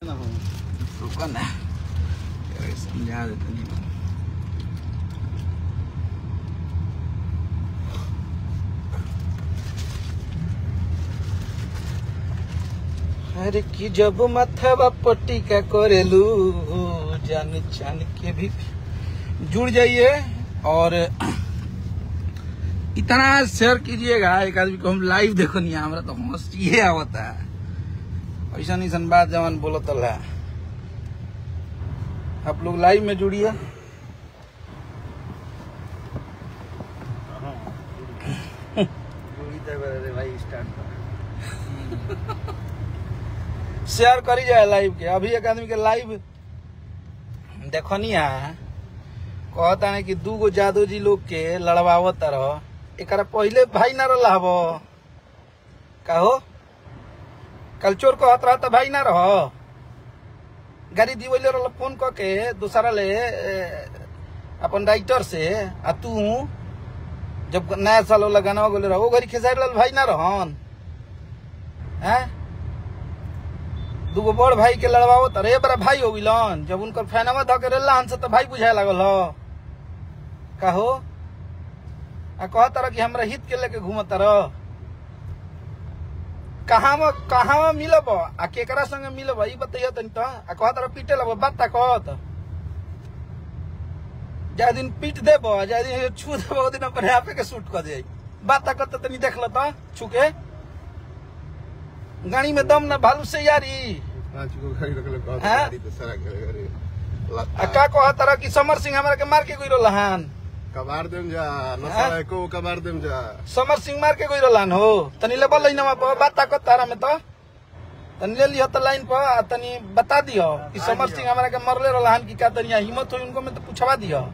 रुको ना अरे समझा देते नहीं अरे कि जब माथावा पट्टी का करेलू जान जान के भी जुड़ जाइए और इतना शेयर कीजिएगा एक आदमी को हम लाइव देखो नहीं हमारा तो हंसी आवता है ऐसा नहीं सन बात जवान बोलो तला आप लोग लाइव में जुड़िए शेयर करी जाए लाइव के अभी एक आदमी के लाइव देखनी है कहता है कि दू गो जादव जी लोग के लड़वावत रह एक पहले भाई ना रहा कहो कल चोर कहत रहा तो भाई ना रह गाड़ी दिवले रहा फोन क के दूसरा ले ए, अपन राइटर से आ तू जब नया साल वाला गाना गोले रहो घरी खेसारी लाल भाई ना रहन हैं दूगो बड़ भाई के लड़वाओ तर ए बड़ा भाई हो गिलन जब उनकर फैनवा ध के रेला हन से तो भाई बुझाए लागल हो कहो आ कह तर कि हमरा हित के लेके घूमत रह कहाँ कहाँ मिलब आ केकरा संगे मिलब ई बतैया तनी तो आ कह तर पीटे लब बात ता कहत जा दिन पीट देब जा दिन छू देब ओ दिन अपने आपे के शूट कर दे बात ता कहत तनी देख ल त छुके गाड़ी में दम ना भालू से यारी पाँच गो गाड़ी रखले कहत हाँ? गाड़ी तो सारा घरे घरे आ लत्ता का कह तर कि समर सिंह हमरा के मार के गई रहन कबार देम जा हाँ? नसा एको कबार देम जा समर सिंह मार के गई रहन हो तनी लेबल लाइन में बात ता कहत तारा में तो तनी ले लियो त लाइन पर आ तनी बता दियो कि समर सिंह हमरा के मरले रहन कि का तनी हिम्मत हो उनको में तो पूछवा दियो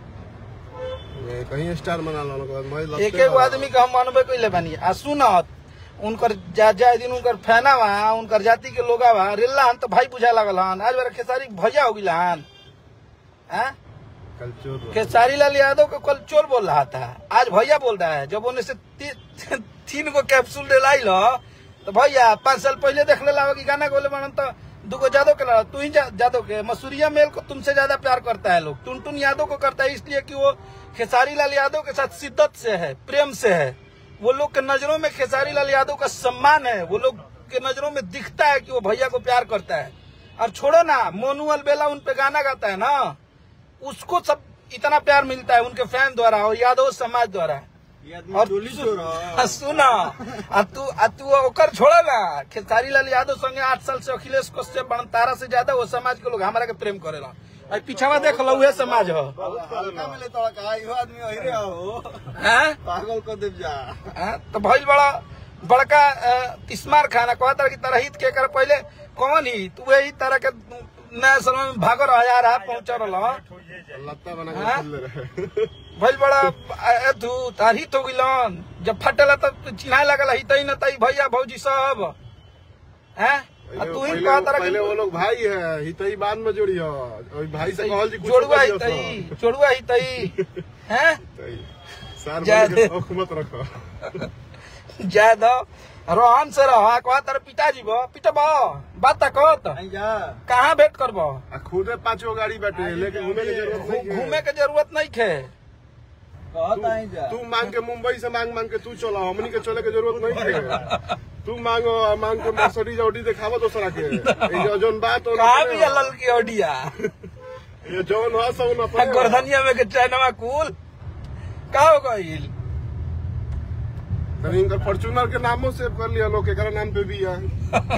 ये कहीं स्टार बना लो लोग मैं लगते एक एगो आदमी के हम मानबे कैले बानी आ सुनत उनकर जा जाए दिन उनकर फैना बा उनकर जाति के लोग बा रेला हन तो भाई बुझा लगल हन आज बार खेसारी भैया हो गिला हन हैं? कल चोर रहा। खेसारी लाल यादव को कल चोर बोल रहा था आज भैया बोल रहा है जब उन्हें से ती, तीन गो कैप्सूल दिलाई लो तो भैया पाँच साल पहले देख लेला कि गाना गोले बनन तो दुगो जादव के लड़ा तू ही जा, जादव के मसूरिया मेल को तुमसे ज्यादा प्यार करता है लोग टुनटुन यादव को करता है इसलिए कि वो खेसारी लाल यादव के साथ शिद्दत से है प्रेम से है वो लोग के नजरों में खेसारी लाल यादव का सम्मान है वो लोग के नजरों में दिखता है कि वो भैया को प्यार करता है और छोड़ो ना मोनू अलबेला उन पे गाना गाता है ना उसको सब इतना प्यार मिलता है उनके फैन द्वारा और यादव समाज द्वारा और हाँ, सुना आ तू आ तू ओकर छोड़ा ना खेसारी लाल यादव संगे आठ साल से अखिलेश कश्यप बन तारा से ज्यादा वो समाज के लोग हमारा के प्रेम करेला और पीछावा देख लो उहे समाज हो मिले तो का इहो आदमी ओहिरे हो हैं? पागल को देव जा हैं? तो भइल बड़ा बड़का अ, तिस्मार खाना कहता कि तरह हित के कर पहले कौन ही तू वही तरह के नया समय में भागो रहा यार पहुंच रहा लत्ता बना हाँ? के खुल रहे भइल बड़ा अ, तू तार हित हो गिलन जब फटेला तब चिन्हाए लगल हित ही न तई भैया भौजी सब हैं आ तू ही पहले कहता रहा पहले वो लोग भाई है हितई बाद में जोड़ी हो ओई भाई से कहल जी कुछ जोड़ुआ ही तई जोड़ुआ ही तई हैं सर जा दे। हुकूमत रखो जादव रोहन से रह कह तर पिताजी बो पिटब बात तक कहाँ भेंट करब आ खुदे पांच गो गाड़ी बैठे लेके घूमे की जरूरत नहीं है घूमे के जरूरत नहीं खे तू- तू मांग के मुंबई से मांग मांग के तू चला हमनी के चले के जरूरत नहीं है तू मांगो मांग के मर्सिडीज ऑडी दिखावा दोसरा के ये जो जोन बात हो कहाँ भी लल की ओडिया ये जोन हो सब न पड़े गोरधनिया में के चैनवा कुल का हो गईल तनी इनकर फॉर्च्यूनर के नामों सेव कर लिया लोग एकरा नाम पे भी है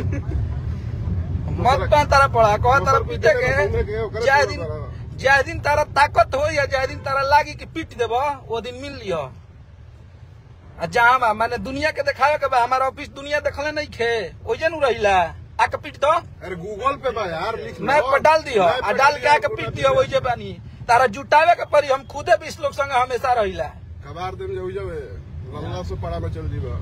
मत पा तारा पड़ा कह तारा दोसर पीटे पीटे के घूमे के, के ओकरे जाय पे दिन ओकरा। जाय दिन तारा ताकत हो या जाय दिन तारा लागी कि पीट देब वो दिन मिल लियो आ जहाँ बा माने दुनिया के देखावे के बा हमारा ऑफिस दुनिया देखले नहीं खे ओजे नु रहिला आके पीट दो अरे गूगल पे बा यार लिख मैप पर डाल दियो मैप आ पे डाल के आके पूरा पीट दियो दिया। ओजे बानी तारा जुटावे के पड़ी हम खुदे बीस लोग संग हमेशा रहिला कबार देम जाऊ जावे लल्ला से पड़ा में चल जीवा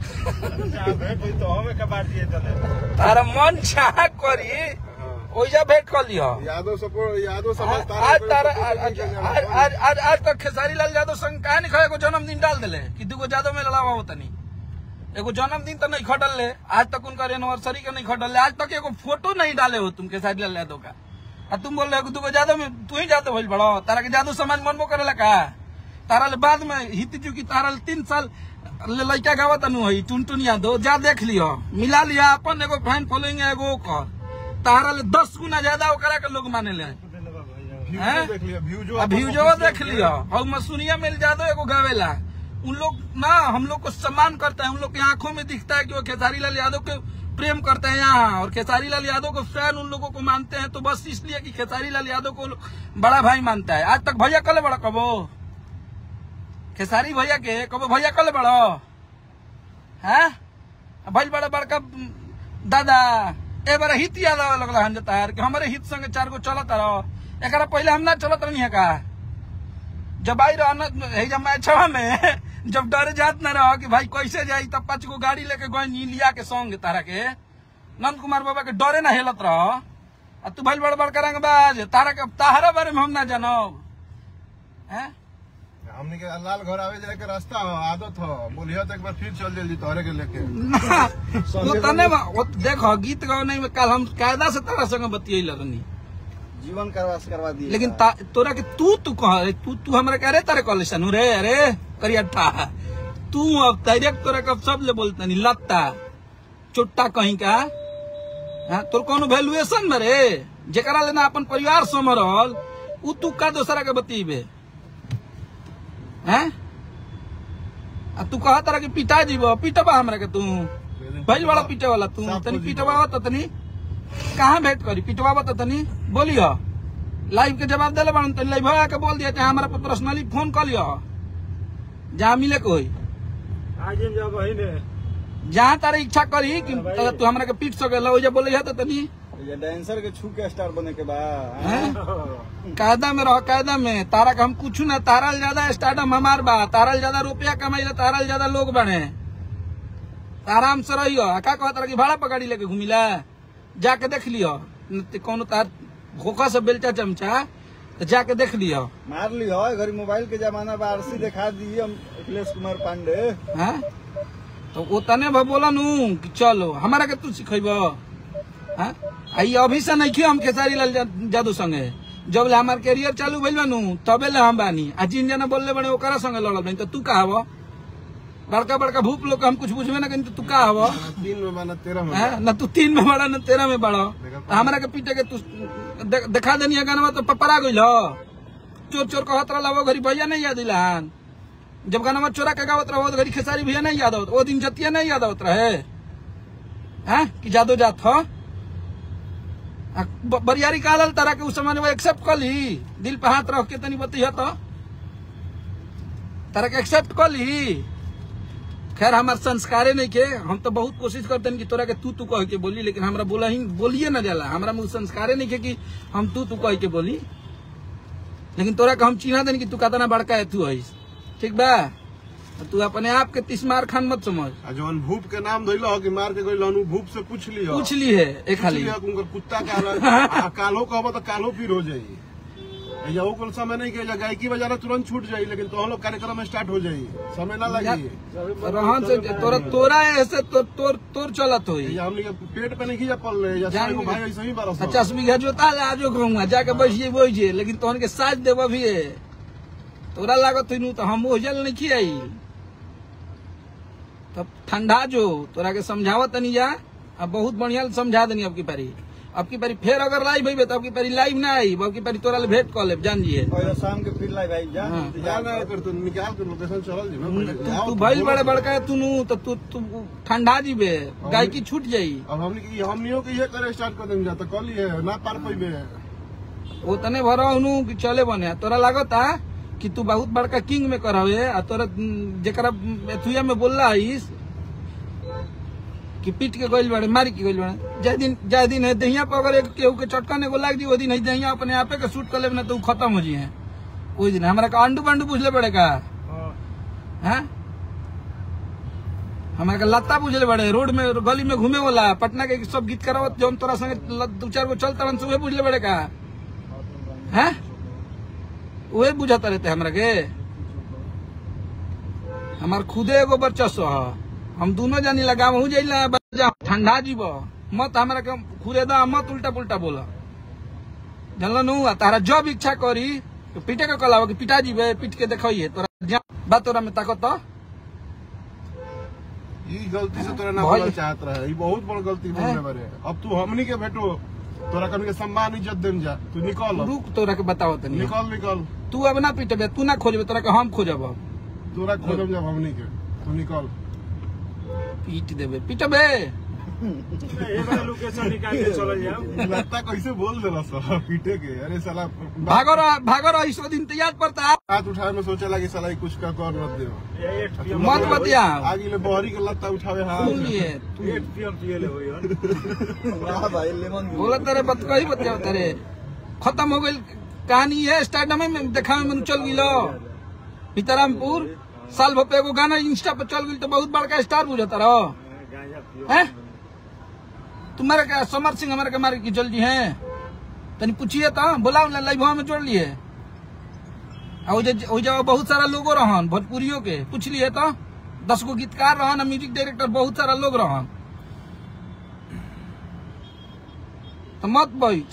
तारा मन चाह करी ओइजा भेंट कर लियो यादव सपोर्ट यादव आज समझता आज तारा आज आज आज आज आज तक खेसारी लाल यादव संग कहा नहीं खड़े को जन्मदिन डाल दिले कि दूगो यादव में लड़ावा हो तनी एगो जन्मदिन तो नहीं खटल ले आज तक उनका एनिवर्सरी का नहीं खटल ले आज तक एगो फोटो नहीं डाले हो तुम खेसारी लाल यादव का और तुम बोल रहे हो तुमको जादव में तू ही जादव भइल बड़ो तारा के जादू समाज मनबो करेला का तारा ले बाद में हित चुकी तारा ले तीन साल ले लड़का गावत अनु है टुनटुन यादव जा देख लियो मिला लिया अपन एगो फैन फॉलोइंग है एगो कर तारा ले दस गुना ज्यादा ओकरा के लोग माने ले व्यू हैं? देख लिया व्यू जो अभी जो देख लियो और मसूनिया मिल जादो एगो गावेला उन लोग ना हम लोग को सम्मान करता है उन लोग की आंखों में दिखता है कि वो खेसारी लाल यादव को प्रेम करते हैं यहाँ और खेसारी लाल यादव को फैन उन लोगों को मानते हैं तो बस इसलिए कि खेसारी लाल यादव को लोग बड़ा भाई मानता है आज तक भैया कल बड़ा कबो खेसारी भैया के कबो भैया कल बड़ो है भाई बड़ा बड़का दादा ए बार हित याद आवे लगला हम जता है कि हमारे हित संगे चार गो चलत रहो एकरा पहले हम ना चलत रहनी है का जब आई रह है जब मैचवा में जब डर जात न रहो कि भाई कैसे जाई तब पांच गो गाड़ी लेके गए नीलिया के संग तारा के नंद कुमार बाबा के डरे ना हेलत रहो आ तू भाई बड़ बड़ करंग बाज तारा के ताहरा बारे में हम ना जानो हैं हमने के लाल घर आवे जाए के रास्ता हो आदत हो बोलियो तो एक बार फिर चल जल्दी तोहरे के लेके वो तने बा- वो देखो गीत गाने में कल हम कायदा से तारा संग बतियैल रहनी जीवन करवा करवा दिए लेकिन ता, तोरा के तू तू कह रे तू तू हमरा कह रे तारे कॉलेज सनु रे अरे करियट्ठा तू अब डायरेक्ट तोरा के अब सब ले बोलतनी लत्ता चुट्टा कहीं का हाँ, तोर कोनो वैल्यूएशन में रे जेकरा लेना अपन परिवार समरल उ तू का दोसरा के बतीबे हैं आ तू कहा तारा के पिता जीव पीटबा हमरा के तू भइल बड़ा पीटे वाला तू साफ तनी खोजी पीटबा तो तनी कहाँ भेंट करी पिटवा तो तनी बोलियो लाइव के जवाब देले बाड़न तनी लाइव आके बोल दिया चाहे हमारा पर्सनली फोन कर लियो जहाँ मिले कोई आज जब वही ने जहाँ तारा इच्छा करी कि तू हमरा के पीट सकेला ओइजा बोले तो तनी ये डांसर के छू के स्टार बने के बा हैं? कायदा में रहो कायदा में तारा का हम कुछ ना तारा ले ज्यादा स्टार्टअप हमार बा तारा ले ज्यादा रुपया कमाइला तारा ले ज्यादा लोग बने आराम से रहियो आ का कहत रहा कि भाड़ा पर गाड़ी लेके घूमिला जाके देख लियो न त कौनो तार धोखा से बेलचा चमचा तो जाके देख लियो मार ली हो घरी मोबाइल के जमाना बा आरसी दिखा दिए हम अखिलेश कुमार पांडे हैं तो वो तने भा बोला नू कि चलो हमारा के तू सिखेब हैं आई अभी से नहीं हम खेसारी लाल जा- जादू संगे जब ले हमार कैरियर चालू भइल बा नू तबे ले हम बानी आ जिन जना बोलले बने ओकरा संगे लड़ल बानी तो तू का हव बड़का बड़का भूप लोग के हम कुछ बुझबे ना कहीं तो तू का हव तीन में माना तेरह में हैं? न तू तीन में बड़ा न तेरह में बड़ा तो हमरा के पीटे के तू दे- देखा देनी गाना तो पपरा गइल चोर चोर कहत रहा वो घरी भैया नहीं याद इलान जब गाना चोरा के गावत रहो तो घरी खेसारी भैया नहीं याद आवत वो दिन जतिया नहीं याद आवत रहे हैं कि जादो जात हो आ, ब- बरियारी कालल तारा के उस समय में एक्सेप्ट कर ली दिल पे हाथ रख के तनी बतिया तो तारा के एक्सेप्ट कर ली खैर हमार संस्कारे नहीं के हम तो बहुत कोशिश करते हैं कि तोरा के तू तू कह के बोली लेकिन हमरा बोला ही बोलिए ना जाला हमरा में उ संस्कारे नहीं के कि हम तू तू कह के बोली लेकिन तोरा के हम चिन्हा देनी कि तू कतना बड़का है तू है ठीक बा तो तू अपने आप के तिस्मार खान मत समझ आ जवन भूप के नाम धइलो हो कि मार के गइल हनु भूप से पूछ लियो पूछ ली है एक खाली पूछ लियो कि उनकर कुत्ता का आ कालो कहबो तो कालो फिर हो जाई या वो कोई समय नहीं के गायकी बजाना तुरंत छूट जाई लेकिन तो हम लोग कार्यक्रम स्टार्ट हो जाई समय ना लगी रहन से तोरा तोरा ऐसे तो तोर तोर चलत होई या हमने के पेट पे नहीं खींचा पल रहे या जान सारे को के- भाई ऐसे ही बरस पचास बीघा जोता ले आजो कहूंगा जाके बैठिए बोझिए लेकिन तोहन के साथ देव भी है तोरा लागत हुई तो हम ओझल नहीं खियाई तब ठंडा जो तोरा के समझावत तनी जा अब बहुत बढ़िया समझा देनी अब की पारी अब की पारी फिर अगर लाइव भइबे तो अब की पारी लाइव ना आई अब की पारी तोरा ले भेंट कर लेब जान जिए और शाम के फिर लाई भाई जा हाँ। ना ना कर तू निकाल के लोकेशन चलल जी ना पहले। तू आओ तू तो भइल बोलो। बड़े बड़का तू नु तो तू तू ठंडा जीबे गायकी छूट जाई अब हमने की हमनियों के ये करे स्टार्ट कर देंगे जा तो कल ही है ना पार पैबे वो तने भरा हनु कि चले बने तोरा लागता कि तू बहुत बड़का किंग में करवे आ तोरा न, जेकरा एथुया में बोलला हईस कि पीट के गइल बाड़े मारी के गइल बाड़े जाय दिन जाय दिन है दहिया पर अगर एक केहू के चटका ने लाग दी वो दिन है दहिया अपने आपे के शूट कर लेब ना तो उ खत्म हो जी है ओइ दिन हमरा का अंडू बंडू पूछले पड़े का हैं हमरा के लत्ता पूछले बड़े रोड में गली में घूमे वाला पटना के सब गीत करावत जौन तोरा संगे ल- दू चार गो चलता रहन से उहे पूछले बड़े का हैं उहे बुझाता रहते हमरा के हमार खुदे एगो वर्चस्व ह हम दोनों जानी लगा हूँ जाइला बजा ठंडा जीव मत हमरा के खुरे दा मत उल्टा पुल्टा बोला जानल नु आ तारा जब इच्छा करी तो पीटे के कलावा कि पिटा जीवे पीट के देखइए तोरा जा बात तोरा में ताकत तो ई गलती से तोरा ना भाई- बोलल चाहत रहे ई बहुत बड़ गलती बोलने हैं? बारे अब तू हमनी के भेटो तोरा कन के सम्मान इज्जत देम जा तू निकल अब। रुक तोरा के बताओ तनी निकल निकल तू अब ना पीटबे तू ना खोजबे तोरा के हम खोजब अब। तोरा खोजम जा हमनी के तू निकल पीट देबे पीटबे लोकेशन निकाल के चल जाओ लगता कैसे बोल देला सब पीटे के अरे साला भागो रह भागो रह इस दिन तैयार पड़ता हाथ उठाए में सोचे लगी साला ई कुछ का कर मत दे मत बतिया आगे ले बहरी के लत्ता उठावे हाथ सुन लिए एट पीएम पिएले हो यार वाह भाई लेमन बोला तेरे बत कही बतिया तेरे खत्म हो गई कहानी है स्टार्टम में देखा में चल गिलो सीतारामपुर साल भर पे एगो गाना इंस्टा पे चल गई तो बहुत बड़का स्टार बुझता रहो गांजा पियो हैं तुम्हारे क्या समर सिंह हमारे के मारे की चल जी हैं तनी पूछिए तो बोलाओ ना लाइव में जोड़ लिए आ ओ जे ओ जे बहुत सारा लोगो रहन भोजपुरियों के पूछ लिए तो दस गो गीतकार रहन आ म्यूजिक डायरेक्टर बहुत सारा लोग रहन तो मत बैठ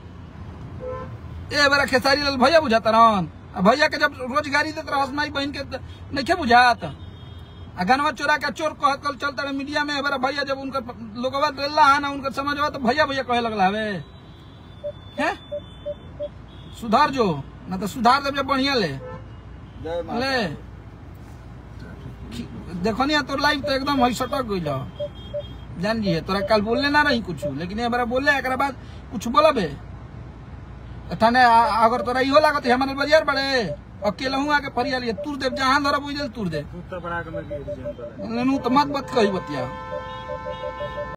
ए बेरा खेसारी लाल भैया बुझाता रहन आ भैया के जब रोजगारी देत रहस माई बहन के नहीं बुझात आ गनवा चोरा के चोर कह कल चलता रहे मीडिया में हमारा भैया जब उनका लोगवा रेला है ना उनका समझ तो भैया भैया कहे लगला हवे हैं सुधार जो ना तो सुधार देव जब बढ़िया ले जय माता ले खी- देखो नहीं तोर लाइफ तो एकदम हई सटक गई जान जी तोरा कल बोलने ना रही कुछ लेकिन ये हमारा बोलले एकरा बाद कुछ बोलबे थाने आ- अगर तोरा इहो लागत है हमारे बाजार बड़े अकेला हूँ आके फरिया लिए तुर देव जहां धरा बुझल तुर दे कुत्ता बड़ा के मैं गिर जाऊं लेनु तो मत बत कही बतिया